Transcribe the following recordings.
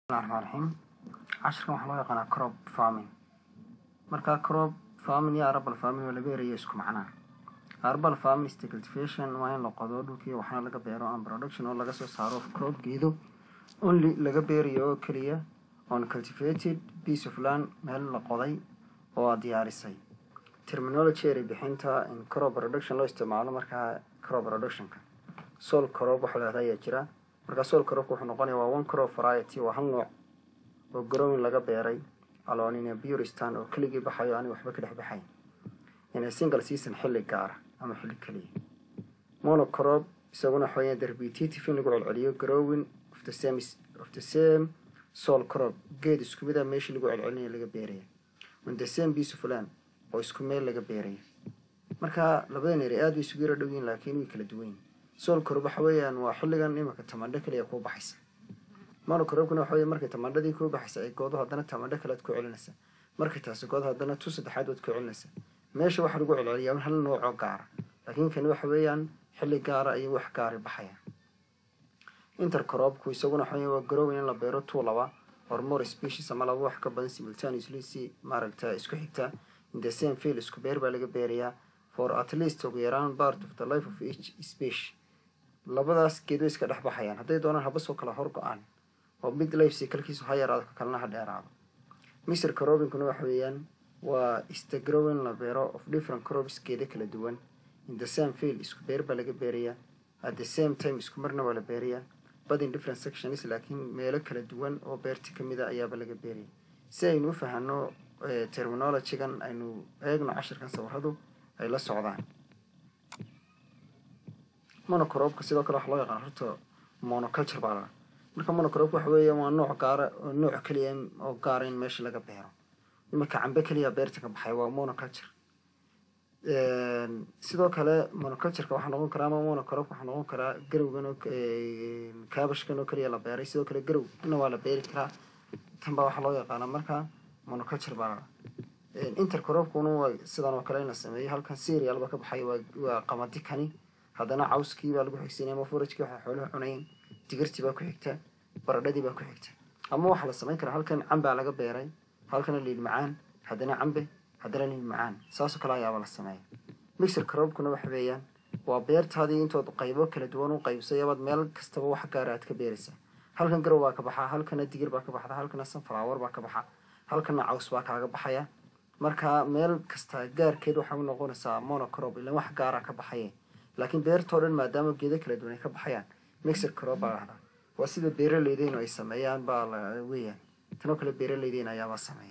bismillahi raxmaan raxiim cashirkan waxaa loo yaqaanaa crop farming marka crop farming iyo arbal farming waa laga erayo isku macnaa arbal farming is the cultivation waa in la qodo dhulkii waxaana laga beero and production oo laga soo saaro crop geedo only laga beerayo oo keliya on cultivated piece of land meel la qoday oo aad diyaarisay terminology eri bixinta in crop production loo isticmaalo markaa crop productionka sol crop waxa la ayaa jira markaa sol crop wuxuu noqonaya waa one crop variety waa hal nooc oo growing laga beeray alonina buristan oo keligii baxayo ani waxba ka dhex baxayn ina single season xilli gaara ama xilli keliya monocrop isaguna waxa weeyaan the repetitive in lagu celceliyo growing of the same of the same sol crop geed isku mid a meeshii lagu celcelinaya laga beeraya on the same piece of land oo isku meel laga beeraya marka labadan eri aad bay isugu yara dhow yihin laakiin way kala duwan yihin sol crop waxa weeyaan waa xilligan imika tamandho keliya kuu baxaysa monocropkuna waxa weya markay tamandhadii kuu baxaysa ay goodo haddana tamandho kale ad ku celinaysa markay taasi goodo haddana tu saddexaad waad ku celinaysa meesha waxaa lagu celceliyaa hal noocoo gaara laakiin kani waxa weeyaan xilli gaara ayay wax gaari baxayaan intercropku isaguna waxa weya waa growing in la beero two laba or more species ama laba wax ka badan simultaneously si maaragta isku xigta in the same field isku beer baa laga beerayaa for at least ugu yaraan part of the life of each species labadaas geed way iska dhex baxayaan hadday doonaan habasoo kale hor go-aan oo mid life cyclekiisu ha yaraado ka kalena ha dheeraado mr crobinkuna waxa weeyaan waa ista growing la beero of different crops geeda kala duwan in the same field isku beer baa laga beerayaa at the same time isku marna waa la beerayaa but in different sections laakiin meelo kala duwan oo beerti kamid a ayaaba laga beeraya si aynu u fahano terminologygan aynu eegno cashirkan sawiradu ay la socdaan monocropka sidoo kale waxa loo yaqaan horta monoculture baa la marka monocropka waxa weeya waa nooc gaara oo nooc keliya oo gaara in meesha laga beero imarka cambe keliya beerta ka baxay waa monoculture sidoo kale monocultureka waxaa noqon karaa ama monocrop waxaa noqon karaa garowgan oo kaabashkan oo keliya la beeray sidoo kale garowna waa la beeri karaa tan baa waxaa loo yaqaanaa marka monoculture baa la intercropkuna waa sidan oo kale in la sameeyo halkan serial ba ka baxay waa qamadi kani haddana cawskii baa lagu xigsanaya ama forajkii waxaa xooluhu cunayeen digirtii baa ku xigta baradhadii baa ku xigta ama waxaa la samayn karaa halkan cambaa laga beeray halkana liil macaan haddana cambe haddana liil macaan saasoo kale ayaaba la sameeya mixer crobkuna waxa weeyaan waa beertaadii intood qaybo kala duwan u qaybsay abaad meel kastaba wax gaara aad ka beeraysaa halkan garow baa ka baxaa halkana digir baa ka baxda halkana sunflower baa ka baxa halkana caws baa kaaga baxaya marka meel kasta gaarkeed waxay u noqonaysaa monocrop ilan wax gaara ka baxaye laakiin beertoo dhan maadaama geedo kala duwan ay ka baxayaan mixer crop baa lahdaa waa sida beeraleydeenu ay sameeyaan baa la weeyaan tanoo kale beeraleydeena ayaabaa sameeya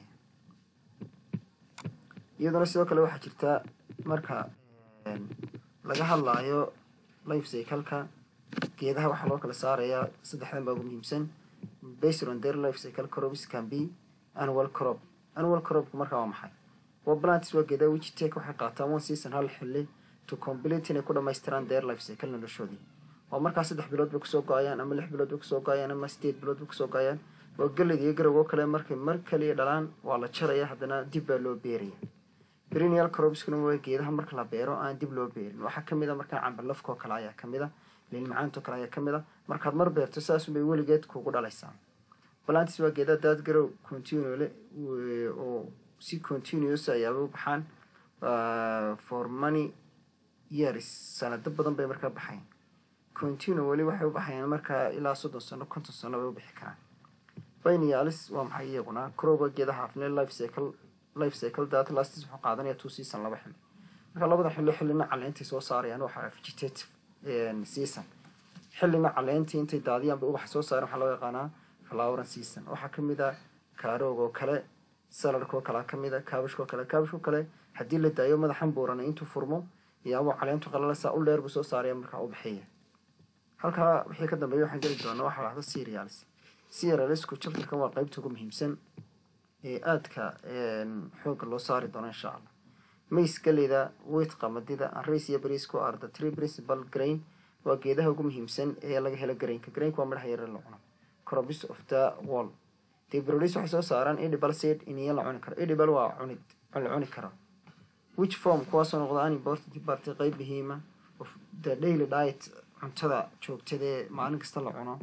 iyaduna sidoo kale waxaa jirta marka laga hadlaayo life cycleka geedaha waxaa loo kala saarayaa saddexdan baa ugu muhiimsan based on their life cycle crops can be annual crop annual cropku markaa waa maxay waa plantis waa geedaha wijitek waxay qaataan one season hal xilli to complete inay ku dhamaystiraan their life cycle noloshoodii oo markaa saddex bilood bay kusoo go-ayaan ama lix bilood bay kusoo go-ayaan ama sideed bilood bay kusoo go-ayaan waa gelid iyo garowgo kale markay mar kaliya dhalaan waa la jaraya haddana dib baa loo beeraya perennial cropskuna waa geedaha marka la beero aan dib loo beerin waxaa kamid a markaa cambalafkoo kale ayaa kamid a liilmacaantoo kale ayaa kamid a markaad mar beerto saasunbay weligeed kugu dhalaysaa plantis waa geedaha daad garow continuole oo si continuous ayaaba u baxaan for money years sanado badan bay markaa baxayan continue weli waxay u baxayaan markaa ilaa soddon sano konton sano bay u bixi karaan binalis waa maxay iyaguna croba geedaha afne life cycle life cycle data lastis wuxuu qaadanaya two season laba xilli marka labada xilli xillina caleentay soo saarayaan waxaa vegetative season xillina caleentii intay daadiyaan bay ubax soo saareen waxaa loo yaqaanaa flowering season waxaa kamid a kaaroog oo kale saladkoo kalea kamid a kaabashkoo kale kaabashkoo kale haddii la daayo madaxan buurana intuu furmo iyaabuu caleentu qalalasa u dheer buu soo saaraya markaa u bixiya halkaa wixii ka dambeeya waxaan geli doonaa waxaa lahda serials serialsku chapterkan waa qeybta ugu muhiimsan ee aadka xooga loo saari doono insha allah mays galeyda weyt qamadida anrays iyo bariisku are the tree principal grain waa geedaha ugu muhiimsan ee laga helo grainka grainka waa midhaha yare la cuno crops of the wall the produce waxay soo saaraan edible seed iniyo la cuni karo edible waa cunid la cuni karo which form kuwaasoo noqda an important party qeyb muhiima of the daily diet cuntada joogtadee maalin kasta la cuno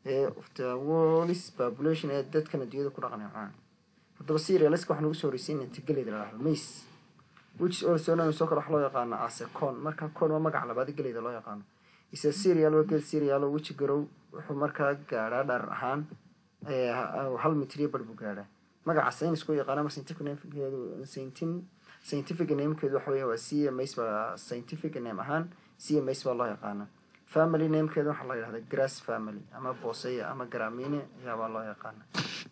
ee of the world's population ee dadkan adduunyada ku dhaqan cunaan haddaba cerealiska waxaan ugu soo horeysiin inta geleyda la dhahdo mace which is also known soo kale wax loo yaqaano as a corn marka corn waa magaca labaad geleyda loo yaqaano is a cereal waa gel cereal oo which grow wuxuu markaa gaadhaa dharar ahaan hal mitriyo bar buu gaadhaa magaca saynisku yaqaana mar scientific namekeedu scientific namekeedu waxa weya waa c m s baa scientific name ahaan c m s baa loo yaqaana family namekeeda waxaa la yidhahda grass family ama booseya ama gramine ayaabaa loo yaqaana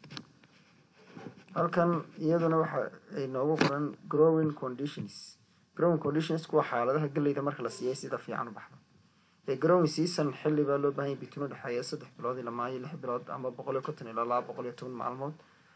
halkan iyaduna waxa ay noogu qoran growing conditions growing conditions kuwa xaaladaha geleyda marka la siiyay sida fiican u baxda ee growing season xilli baa loo baahan yahay bitun udhexeeya saddex bilood ilaa maayo lix bilood ama boqol iyo konton ilaa laba boqol iyo toban maalmood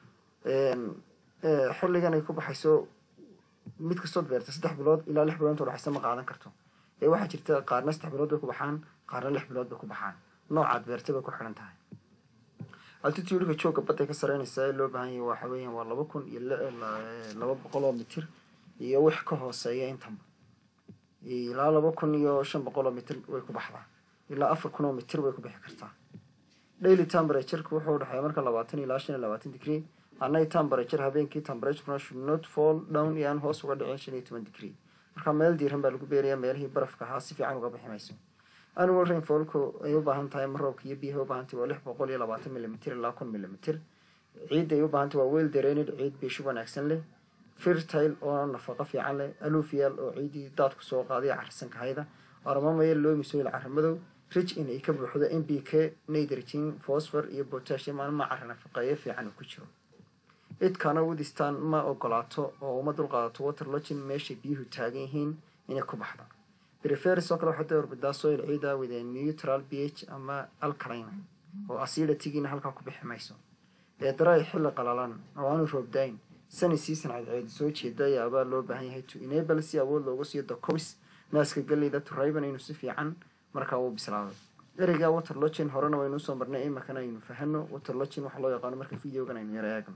xilligan ay ku baxayso mid kastood beerta saddex bilood ilaa lix bilood inta udhexaysa ma qaadan karto ee waxaa jirta qaarna saddex bilood bay ku baxaan qaarna lix bilood bay ku baxaan noocaad beerta bay ku xidhan tahay altitudeka jooga badday ka sareynaysaa ee loo baahan yahay waxa weeyaan waa laba kun iyo laba boqol oo mitir iyo wix ka hooseeya intanba ilaa laba kun iyo shan boqol oo mitir way ku baxdaa ilaa afar kun oo mitir way ku bixi kartaa daily temperatureka wuxuu udhexeeya marka labaatan ilaa shan iyo labaatan degree anay temperature habeenkii temperaturena should not fall down iyo aan hoos uga dhicin shan iyo toban degree marka meel diiran baa lagu beerayaa meelihii barafka ahaa si fiican uga bixi mayso annual rainfallku ay u baahan tahay maroobka iyo biyaha u baahan tahay waa lix boqol iyo labaatan millimitr ilaa kun millimitr ciidda ay u baahan tahay waa well drained ciid biishu wanaagsan leh fertile oo nafaqo fiican leh alufial oo ciiddii daadku soo qaaday carsanka hayda armamaya loomisoil caramadow rich in ay ka buuxdo m b k nitrogen phosphor iyo potassium ama cara nafaqeeyo fiican uu ku jiro cidkana udistaan ma ogolaato oo uma dulqaadato waterlogin meeshay biyuhu taagan yihiin inay ku baxdo preferis oo kale waxaa doorbidaa soil ciida with a neutral b h ama alkaline oo aciditigiina halkaa ku bixi mayso ee daray xilli qalalan oo aanu roobdayn sani season cadceed soo jeeda ayaabaa loo baahan yahay to enable si awood loogu siiyo docobis naaska galeyda to riban inuu si fiican markaa uu bislaado ereyga waterlogin horena waynu usoo marnay imakana aynu fahano waterlogin waxaa loo yaqaano marka videogan aynu yara eegno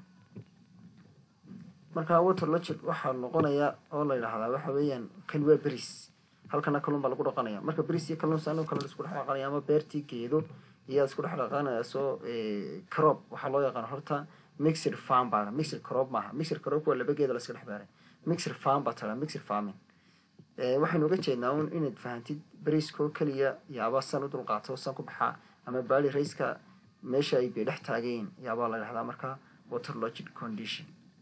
marka waterlogin waxaa noqonaya oo la yidhahdaa waxa weeyaan kani waa beris halkana kalluun baa lagu dhaqanaya marka beris iyo kalluun saano kale la isku dhex dhaqanaya ama beertii geedo iyaa isku dhex dhaqanaya soo crop waxaa loo yaqaana horta mixed farm baa mixed crop maaha mixed crop waa laba geeda la iska dhex beeray mixed farm baa tala mixed farming waxaynu uga jeednaa un inaad fahantid beriskoo keliya yaabaa san u dulqaato san ku baxaa ama baali rayska meesha ay bay dhex taageen yaabaa la dhahdaa marka waterlogic condition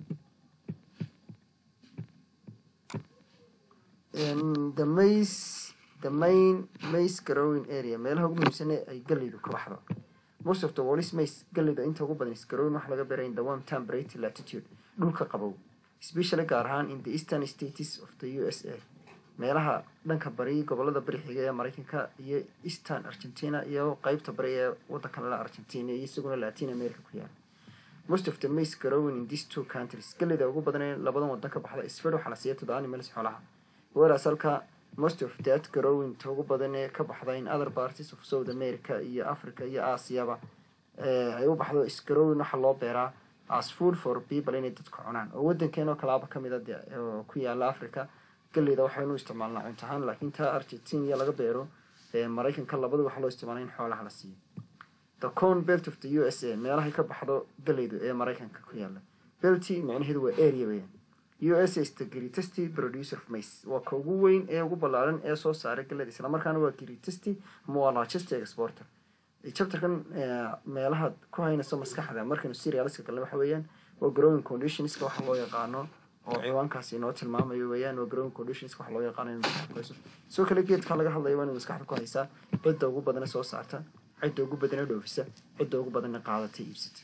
the mace the main mace growing area meelaha ugu muhiimsane ay galeydu ka baxdo most of the wallis mace galeyda inta ugu badan is growing waxa laga beeray in the warm temperate latitude dhulka qabow especially gaar ahaan in the eastern states of the u s a meelaha dhanka bari gobolada bari xiga ee mareykanka iyo eastern argentina iyo qeybta bari ee wadanka lala argentina iyo isaguna latin america ku yaala most of the mace growing in these two countries galeyda ugu badan ee labadan wadan ka baxda isfed waxaa la siiya to the animals xoolaha whereas halka most of that growing ta ugu badan ee ka baxda in other parties of south america iyo africa iyo aasiyaba ay u baxdo isgrowing waxaa loo beeraa as food for people inay dadku cunaan oo wadankeenoo kalaaba kamid a de oo ku yaala africa galeyda waxaynu isticmaalnaa cunto ahaan laakiin taa argentina laga beero maraykanka labada waxaa loo isticmaala in xoolaha la siiyo the corn belt of the u s a meelahay ka baxdo galeydu ee maraykanka ku yaala belty micnaheedu waa area weyan u s is the greatest producer of mace waa ka ugu weyn ee ugu ballaaran ee soo saaray galeyda islamarkaana waa greatest ama waa largest exporter chapterkan meelaha ku haynayso maskaxda markaynu serialiska galna waxa weeyaan waa growing conditionska waxa loo yaqaano oo ciwaankaasi inoo tilmaamayo weeyaan waa growing conditionska waxa loo yaqaano in maskaxda ku hayso sidoo kale geedka laga hadlayo waa inay maskaxda ku haysaa cidda ugu badana soo saarta cidda ugu badana dhoofisa cidda ugu badana qaadata iibsata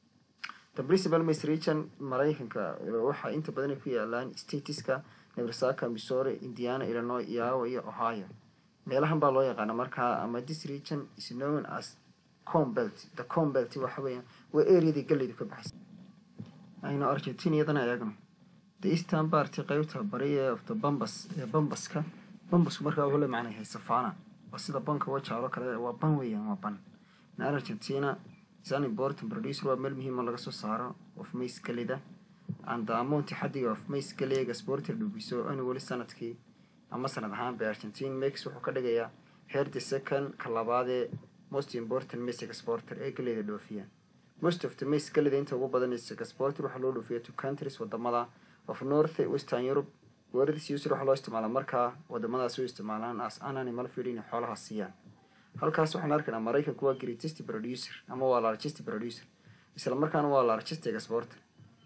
the principal mace region maraykanka waxaa inta badan ay ku yaalaan stateska nebraska missouri indiana illinois iowa iyo ohio meelahan baa loo yaqaana markaa ama this region is known as combelt the combelt waxa weeyaan waa areadii galeydu ka baxaysa aynu argentina iyadana eegno the eastern party qeybta bari ee of the bambas ee bambaska bambasku markaa wuxuu la macna yahay safana waa sida banka wajaalo kale waa ban weeyaan waa ban in argentina is an important producer waa meel muhiim oo laga soo saaro of mace galeyda and the amount xaddiga of mace galeyga sporter dhubiso anu weli sanadkii ama sanad ahaan bay argentine max wuxuu ka dhigayaa heer the second ka labaadee most important maize exporter ee galeyda dhoofiyaan most of the maize galeyda inta ugu badan is exporter waxaa loo dhoofiya to countries wadamada of north western europe weerardiis user waxaa loo isticmaalaa markaa wadamadaas u isticmaalaan as an animal feed inay xoolaha siiyaan halkaas waxaan arkaynaa maraykanku waa greatest producer ama waa largest producer isla markaana waa largest exporter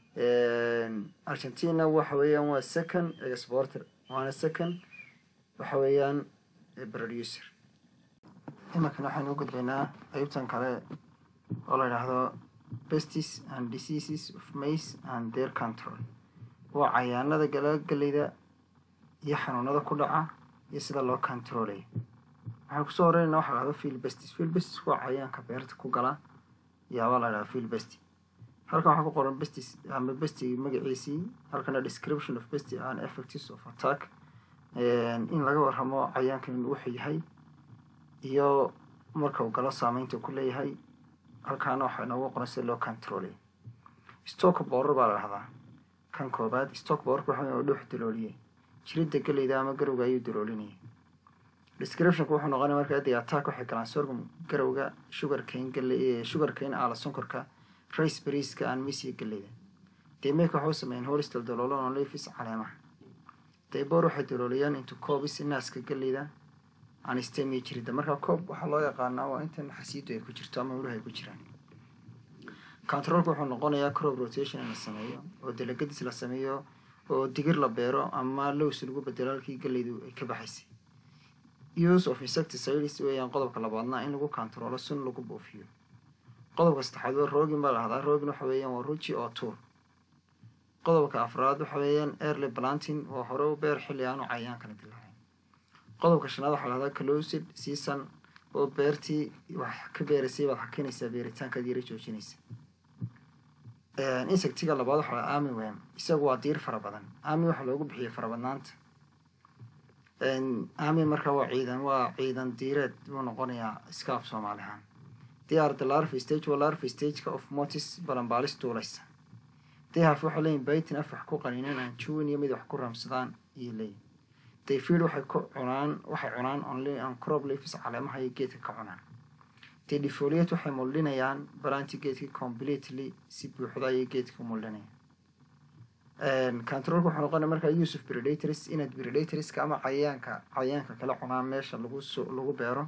argentina waxa weeyaan waa second exporter waana second waxa weeyaan producer imankan waxaynu u gudbaynaa qeybtan kale oo la yidhaahdo pestis and diseases of maize and their control waa cayaanada galagalleyda iyo xanuunada ku dhaca iyo sida loo controlaya waxaan kusoo horeynayna waxa la dhahdo field bestis field bestis waa cayaanka beerta ku gala yaabaa la dhahdaa field besti halkan waxaa ku qoran bestis ama besti magaciisii halkana description of besti and effects of attack in laga warramo cayaankan wuxuu yahay iyo marka uu galo saameynta ku leeyahay halkaana waxaa inoogu qoran sida loo controlaya stock borer baa la dhahdaa kan koobaad stock borerka waxa dhuux dalooliyey jiridda galeyda ama garowga ayuu daloolinayay descriptionku wuxuu noqonaya marka the attack waxay galaan sorghum garowga sugar cane gale sugar cane aala sonkorka rice bariiska aan misiya galeyda deemeeka waxay u sameeyeen holistal daloolo on leafis caleemaha dayboor waxay dalooliyaan into coobis naaska galeyda aan stemiya jiridda marka coob waxaa loo yaqaanaa waa intan xasiidu ay ku jirto ama wuluhu ay ku jiraan controlka wuxuu noqonayaa crop rotation in la sameeyo oo dalagadis la sameeyo oo digir la beero ama lows lagu bedelo halkii galeydu ay ka baxaysay use of insecticides weeyaan qodobka labaadna in lagu controlo sun lagu buufiyo qodobka saddexaad waa roogin baa lahdaa roogin waxa weeyaan waa ruji oo tuur qodobka afraad waxa weeyaan early planting waa hore u beer xilli aanu cayaan kala dilaacin qodobka shanaad waxaa lahdaa closed season oo beertii wax ka beeraysay baad hakinaysaa beeritaankaad yara joojinaysa insectiga labaad waxaa lahaa ami wem isagu waa diir fara badan ami waxaa loogu bixiyay farabadnaanta ami markaa waa ciidan waa ciidan diireed buu noqonayaa iska af soomaali ahaan they are the larva stage waa larva stageka of motis balanbaalis duulaysa they have waxay leeyihin baitin af wax ku qaniineen aan juwin iyo mid wax ku raamsadaan iyo leeyihin they feed waxay ku cunaan waxay cunaan only on crop leaves caleemaha iyo geedka ka cunaan they defoliate waxay muldhinayaan balanti geedkii completely si buuxda ayay geedka muldhinayaan controlka wuxuu noqonaya markaa use of predators inaad predatorska ama cayayaanka cayayaanka kala cunaan meesha lagu so lagu beero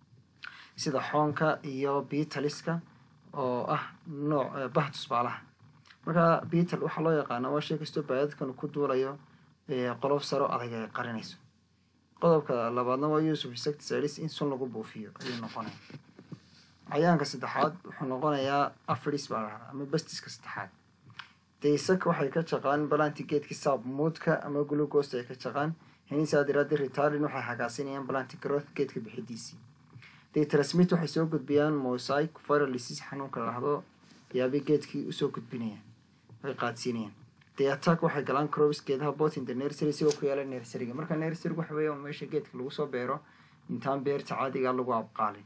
sida xoonka iyo beetaliska oo ah nooc bah tusbaalaha markaa beetal waxaa loo yaqaana waa shay kastoo baadadkan ku duulayo qolof saro adag ay qarinayso qodobka labaadna waa use of insecticides in sun lagu buufiyo ayuu noqonaya cayaanka saddexaad wuxuu noqonayaa afris baa lahdaa ama bastiska saddexaad daysak waxay ka jaqaan balanti geedka saabmuudka ama glucost ay ka jaqaan henisaa diraadi retardin waxay hagaasinayaan balanti growth geedka bixidiisii day transmit waxay soo gudbiyaan mosaic viral disease xanuunka lahdo yaabay geedkii usoo gudbinayaan way qaadsiinayaan day attack waxay galaan crops geedaha bot in the nursery sigoo ku yaala nurseryga marka nursery waxa weeya meesha geedka lagu soo beero intaan beerta caadiga lagu abqaalin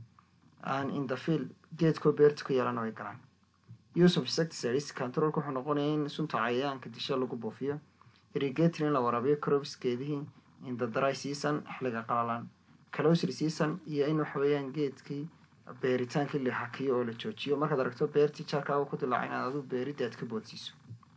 aan in the field geedkoo beerta ku yeelana way galaan use of insecticides controlka wuxuu noqonaya in sunta cayayaanka disha lagu buufiyo irrigator in la waraabiyo crops geedihii in the dry season xiliga qalalan closer season iyo in waxa weeyaan geedkii beeritaankii la hakiyo oo la joojiyo markaad aragto beertii jaarkaaga ku dilaaca inaad aduu beeridda aad ka boodsiiso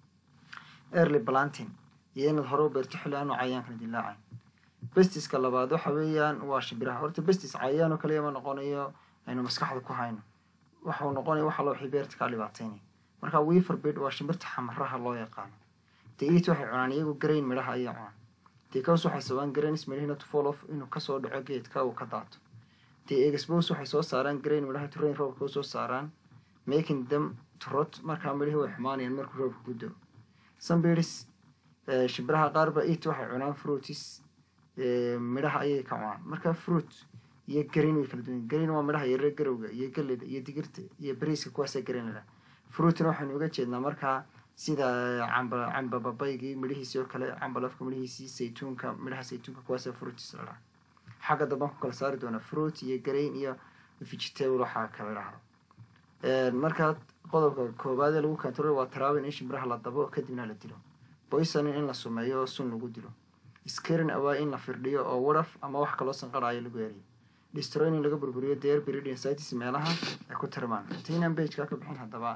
early planting iyo inaad hore u beerto xilli aanu cayayaankana dilaacayn bestiska labaad waxa weeyaan waa shimbiraha horta bestis cayayaan oo kaliya ma noqonayo aynu maskaxda ku hayno waxau noqonaya waxa loo wixii beerta kaa dhibaataynaya marka weaver bed waa shimbirta xamaraha loo yaqaano dee it waxay cunaan iyagu grain midhaha ayay cunaan dee kaws waxay sabaan grains midhahina to fall off inuu kasoo dhaco geedka uu ka daato dee expose waxay soo saaraan grain midhaha to rain roobka soo saaraan making them to rot markaa midhihii way xumaanayaan markuu roobka ku dao some birds shimbiraha qaarba it waxay cunaan fruitis midhaha ayay ka cunaan marka fruit iyo green way kala duwan green waa midhaha yaree garowga iyo galeyda iyo digirta iyo bariiska kuwaasa green la fruitna waxaynu uga jeednaa markaa sida camba camba babaygii midhihiisii oo kale camba lafka midhihiisii saytuunka midhaha saytuunka kuwaasa fruitis la dhaha xagga dambaan ku kala saari doona fruit iyo green iyo vegetable waxaa kala dhahdo markaa qodobka koowaad ee lagu control waa travel in shimbiraha la dabo kadibna la dilo poisoning in la sumeeyo oo sun lagu dilo scaring awaa in la firdhiyo oo wadhaf ama wax kaloo sanqaraayo lagu eriyo destroying laga burburiyo deer beridian cities meelaha ay ku tirmaan intaynaan pageka ka bixin haddaba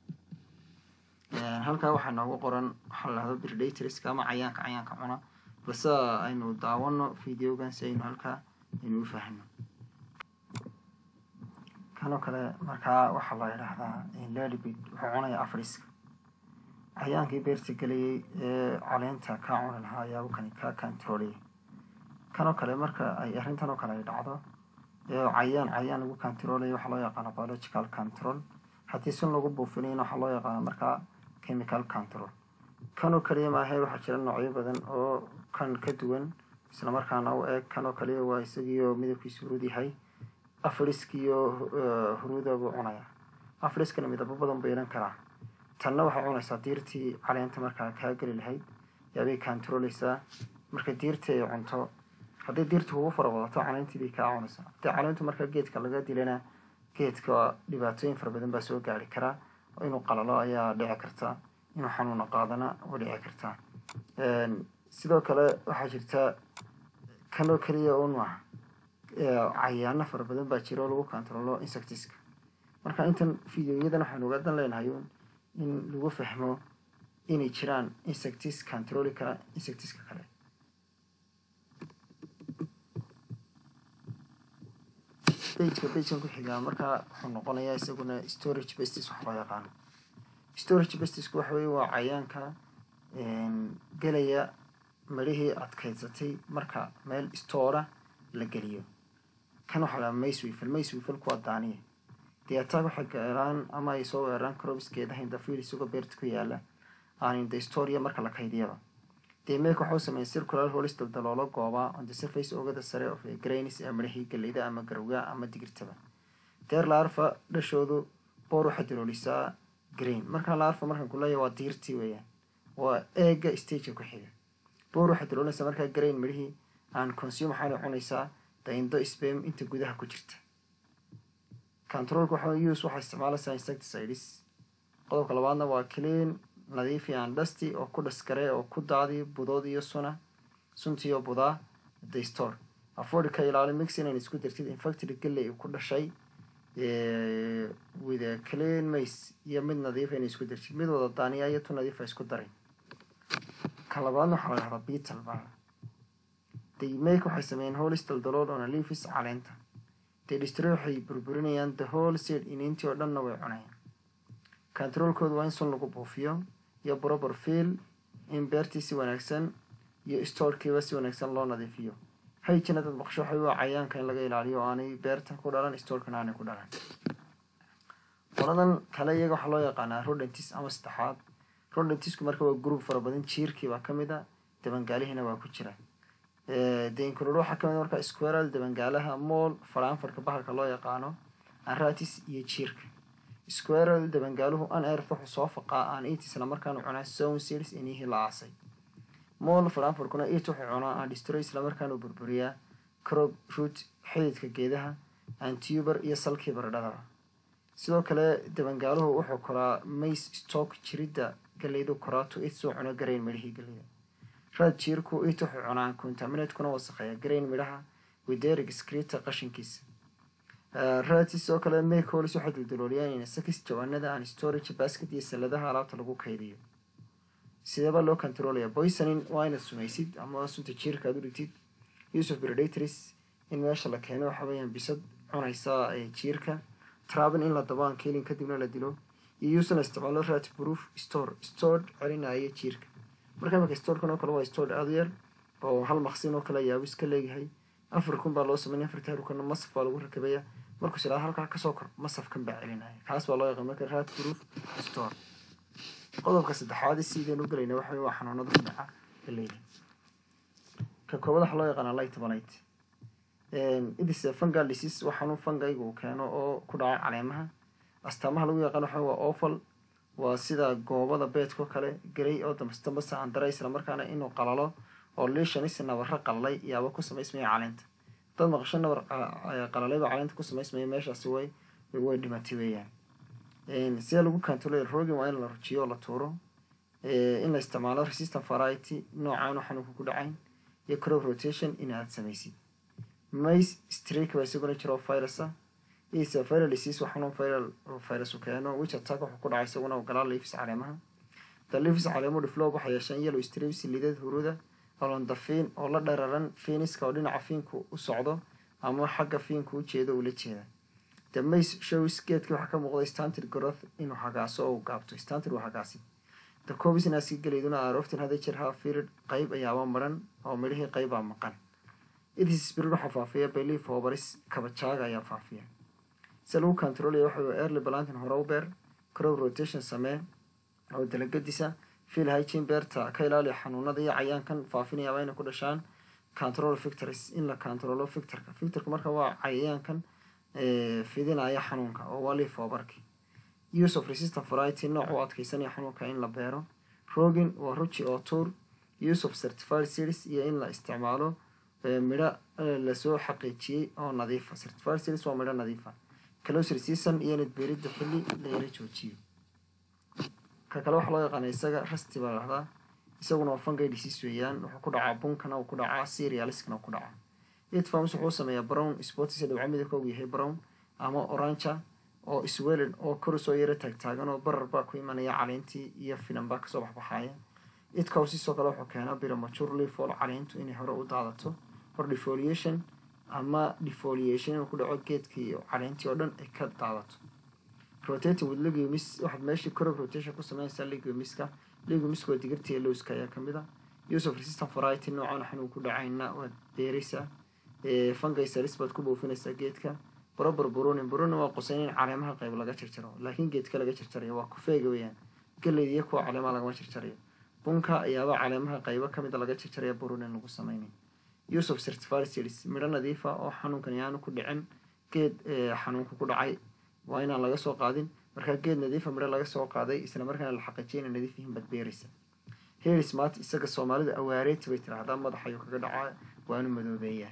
halkaa waxaa noogu qoran waxaa la dhahdo predatorska ama cayaanka cayaanka cuna balse aynu daawano videogan si aynu halkaa aynu u fahno kanoo kale markaa waxaa la idhaahdaa lalibid wuxuu cunaya afriska cayaankii beerta gelayay ee caleenta kaa cuni lahaa ayaaba kani kaa controlaya kanoo kale marka ay arrintan oo kale ay dhacdo ee cayaan cayaan lagu controlaya waxaa loo yaqaana biological control haddii sun lagu buufinayna waxaa loo yaqaana markaa chemical control kanoo kaliya maahe waxaa jira noocyo badan oo kan ka duwan isla markaana u eeg kanoo kaliya waa isagiioo midabkiisu hurud yahay afriskiyo huruuda buu cunaya afriskana midabo badan buu yeelan karaa tanna waxay cunaysaa diirtii caleenta markaa kaa geli lahayd yaabay controleysaa marka diirtii ay cunto hadday diirtu kugu fara wadato caleentii bay kaa cunaysaa haddii caleentu markaa geedka laga dilana geedka dhibaatooyin fara badan baa soo gaari karaa inuu qalalo ayaa dhici karta inuu xanuuna qaadana way dhici kartaa sidoo kale waxaa jirta kanoo keliya un maaha cayaano fara badan baa jira oo lagu controlo insectiska marka intan videoyadan waxaynu ugadan leenahay in lagu fahmo inay jiraan insectis controli kara insectiska kale bageka bagekan ku xigaa markaa wuxuu noqonayaa isaguna storage bestis wax loo yaqaano storage bestisku waxa weye waa cayaanka gelaya marihii adkeydsatay marka meel stoora la geliyo kan waxaa lahaa macewiffel macewiffel kuwa daaniya dee attack waxay gaeraan ama ay soo weeraraan crobskeedaha indafil isagoo beerta ku yaala aan inda storia marka la kaydiyaba dee meek waxau sameeyay circular holis daldaloolo gooba on the surface oogada sare of grains ee marihii galeyda ama garowga ama digirtaba deer laarfa dhashoodu boor waxay daloolisaa grain markaa laarfa markaan kuleeya waa diirtii weeyaan waa eega stageka ku xiga boor waxay daloolinaysaa markaa grain midhihii aan consume waxaana cunaysaa daindo spam inta gudaha ku jirta controlka waxa use waxaa isticmaalaysaa insecticides qodobka labaadna waa clean nadiifi aan dhasti oo ku dhaskare oo ku daadi budood iyo suna suntiyo budaa the store afford ka ilaali mix inayn isku dartid infactory galley ku dhashay with a clean mace iyo mid nadiifa inay isku dartid mid wada daaniya iyo tu nadiifa isku daray ka labaadna waxaa la dhahdaa beetle baa the make waxay sameeyeen holis daldalool oona leafis caleenta dee dhistre waxay burburinayaan the whole seed inintii oo dhanna way cunayaan controlkooda waa in sun lagu buufiyo iyo proper field in beertii si wanaagsan iyo storekiiba si wanaagsan loo nadiifiyo hayjina dad maqsho waxay waa cayaanka in laga ilaaliyo oo aanay beertan ku dhalan storekana aanay ku dhalan qoladan kale iyaga waxaa loo yaqaanaa rodentis ama saddexaad rodentisku marka waa group fara badan jiirkii baa kamid a dabangaalihiina waa ku jira deinkulor waxaa kamid marka squaral dabangaalaha mool faraanfarka bahalka loo yaqaano anratis iyo jiirka squaral dabangaaluhu aneer wuxuu soo faqaa aan it isla markaanu cunaa zone series inihii la aasay mool faraanfarkuna it wuxuu cunaa aan destroy isla markaanu burburiyaa crop root xididka geedaha aan tuber iyo salkii baradhadaba sidoo kale dabangaaluhu wuxuu koraa mace stock jiridda galeydu koraa to it soo cuno garayn midhihii galeyda raad jiirku it wuxuu cunaa contaminatekuna wasaqeeya garayn midhaha widerig scrita qashinkiisa raadsi sidoo kale makeholis waxay duldalooliyaan in sakis jawaanada aan storage basket iyo saladaha alaabta lagu kaydiyo sideeba loo controlaya boysonin waa inaad sumaysid ama sunta jiirka aad u dhigtid use of predatories in meesha la keeno waxa weeyaan bisad cunaysa jiirka trabin in la dabaan kelin kadibna la dilo iyo use la isticmaalo rat proof store stored celinaya jiirka marka imaka storekan oo kale waa store aada u yar oo hal maqsin oo kale yaabo iska leeyahay afar kun baa loo sameynaya afarta harukana masaf baa lagu rakabaya markuu silaa halkaa kasoo kor masafkan baa celinaya kaas baa loo yaqaan marka rat proof store qodobka saddexaad sideen u gelayna waxa waa xanuunada ku dhaca galeyda ka koobad waxa loo yaqaana light balite idis fungal disease waa xanuun fangayga uu keeno oo ku dhaca caleemaha astaamaha lagu yaqaan waxa waa offal waa sida goobada beedko kale garay oo dambasdambasa aan dara isla markaana inuu qalalo oo liishanis nabaro qalalay yaaba ku samaysmaya caleenta dad maqasho nabar qalalayba caleenta ku samaysmaya meeshaasi way way dhimatay weeyaan sida lagu controlay rogin waa in la rujiyo oo la tuuro in la isticmaalo resistant variety noocaan xanuunka ku dhacayn iyo crop rotation in aad samaysid mace streak baa isaguna jira oo virus ah isa viral disease waa xanuun viral virus u keeno which attack wuxuu ku dhacay isaguna ogalaa leafis caleemaha the leafis caleemo develop waxay yeesheen yellow streaks lidad huruda alon the fiin oo la dhararan fiiniska oo dhinaca fiinku u socdo ama xagga fiinku u jeedo ula jeeda the mace shows geedkii waxaa ka muuqda stanted growth inuu hagaaso oo gaabto stanted waa hagaasi the cobisnaski geleyduna arooftin hadda jir ha firid qayb ayaaba maran oo midhihii qaybaa maqan idis spirid waxaa faafiya belief hobaris kabajaaga ayaa faafiya se lagu controlaya waxa early balantin hore u beer crop rotation samee oo dalagadisa fiil hygin beerta ka ilaaliya xanuunada iyo cayaankan faafinayaaba inay ku dhashaan control victors in la controlo victorka victorka marka waa cayayaankan fidinaya xanuunka oo waa leaf hobarki use of resistant variety nooc u adkeysanaya xanuunka in la beero rogin waa ruji oo tuur use of certified series iyo in la isticmaalo midho lasoo xaqiijiyey oo nadiifa certified series waa midho nadiifa closer season iyo inad beeridda xilli layara joojiyo ka kale waxaa loo yaqaana isaga rasti baa lahdaa isaguna waa fungi disease weeyaan wuxuu ku dhacaa bunkana uu ku dhacaa serialiskana uu ku dhacaa itfarms wuxuu sameeyaa brown sportis dhibco midabka uu yahay brown ama oranja oo swelin oo kor soo yara taagtaagan oo barar baa ku imanaya caleentii iyo finan baa kasoo baxbaxaaya itcow sidoo kale wuxuu keenaa biramaturely fool caleentu inay hore u daadato or defoliation ama defoliation inuu ku dhaco geedkii caleentii oo dhan ay ka daadato rotating with legumis waxaad meeshii crop rotation ku sameynaysaa legumiska legumiska waa digirta iyo lowska ayaa kamid a use of resistant variety noocan xanuun ku dhacayna waad beeraysaa fungi salis baad ku buufinaysaa geedka proper burunin burunin waa qusayn in caleemaha qayb laga jarjaro laakiin geedka laga jarjarayo waa kufeega weeyaan galeyd iyo kuwa caleemaha lagama jarjarayo bunka ayaaba caleemaha qaybo kamida laga jarjaraya burunin lagu sameynay use of certified series midho nadiifa oo xanuunkan yaanu ku dhicin geed xanuunka ku dhacay waa inaan laga soo qaadin markaa geed nadiifa midho laga soo qaaday isla markaana la xaqiijiya inay nadiif yihiin baad beeraysa herismart isaga soomaalida awaareeti bay tiraahdaa madaxayuu kaga dhacaa waanu madoobeeyaa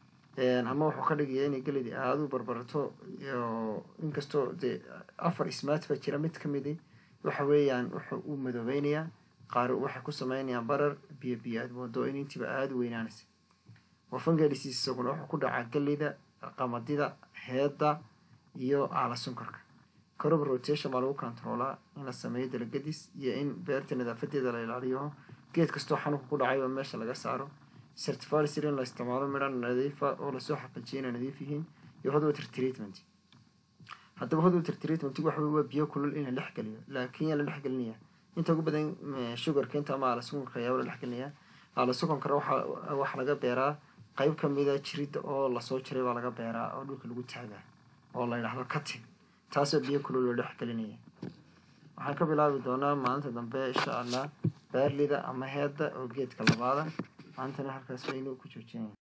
ama wuxuu ka dhigaya inay gelidi aada u barbarato inkastoo dee afar ismaat baa jira mid kamidi waxa weeyaan wuxuu u madoobeynayaa qaar waxay ku sameynayaan barar biyo biyo aad moodo in intiiba aada u weynaanaysa wafangadhisiis isaguna wuxuu ku dhacaa gelida qamadida heedda iyo aala sunkarka crop rotation baa lagu controolaa in la sameeyo dalagadis iyo in beerta nadaafadeeda la ilaaliyo geed kastoo xanuunka ku dhacayba meesha laga saaro certified sir in la isticmaalo midha nadiifa oo lasoo xaqiijiya inay nadiif yihiin iyo hot water treatment haddaba hot water treatment waxa waa biyo kulul in la dhex geliyo laakiin yaa la dhex gelinaya inta ugu badan sugarka inta ama aala sukunka ayaaba la dhex gelinaya aala sukunkana waxa waxa laga beeraa qayb kamida jirida oo lasoo jiray baa laga beeraa oo dhulka lagu taagaa oo la yidhaahdo cutting taasoo biyo kulul loo dhex gelinaya waxaan ka bilaabi doonaa maalinta dambe insha allah beerlida ama heedda oo geedka labaada maantana halkaas waynu ku joojinaya